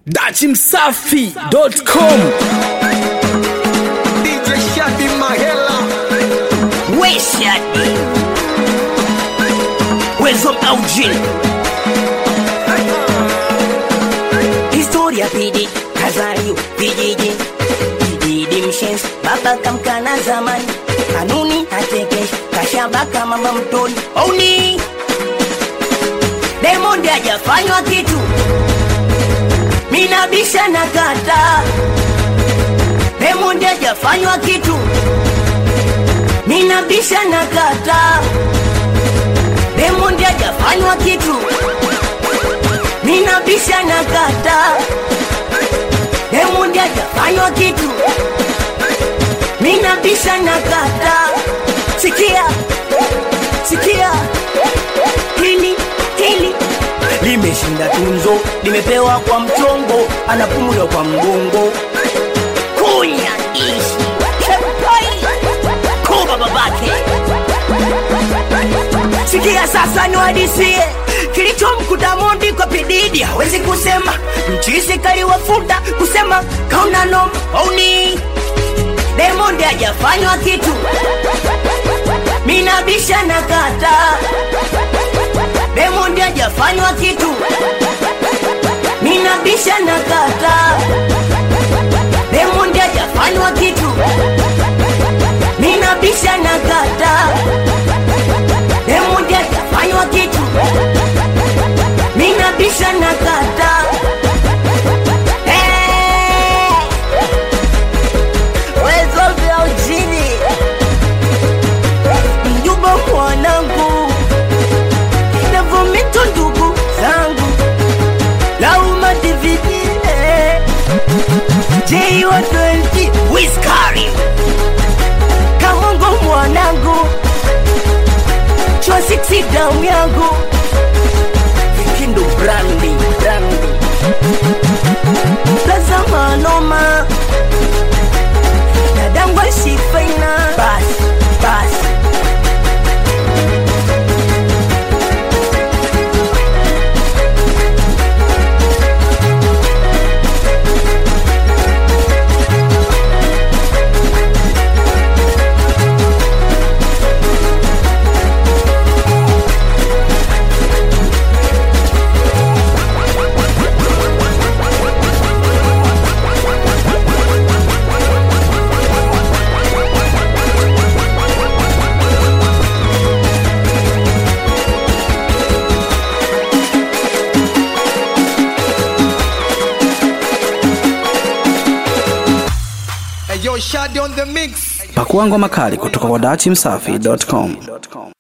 dachimsafi.com DJ Shadi Mahela Weshadi Wezo Aujin Historia pidi Kazayo vijiji Kijiji mshensi Baba kamkana zamani Kanuni hatekesh Kashabaka mama mtoni Ouni Diamond hajafanywa kitu Minabisha na kata Diamond hajafanywa kitu Minabisha na kata Diamond hajafanywa kitu Minabisha na kata Diamond hajafanywa kitu Minabisha na kata Sikia Sikia Hili Hili Limeshinda tunzo Limepewa kwa mchongo Anapumula kwa mgongo Kunya ishi Chepoi Kuba babake Sikia sasa niwadisie kilichomkuta Mondi kwa pididi, hawezi kusema mchisi kaliwafuta kusema kauna noma auni Diamond hajafanywa kitu, minabisha na kata Diamond hajafanywa kitu, minabisha na kata Diamond hajafanywa kitu, minabisha na kata Diamond hajafanywa kitu, minabisha na kata Eh, wezo vya ujini mjumba mwanangu navomito ndugu zangu lauma dividie jeiwa 20 wiskari kamongo mwanangu chwa siksi damu yangu vikindu brandi brandi lazama noma dadangwa sifaina bas bas Hey yo Shadi on the mix pakua ngoma kali kutoka kwa dachimsafi.com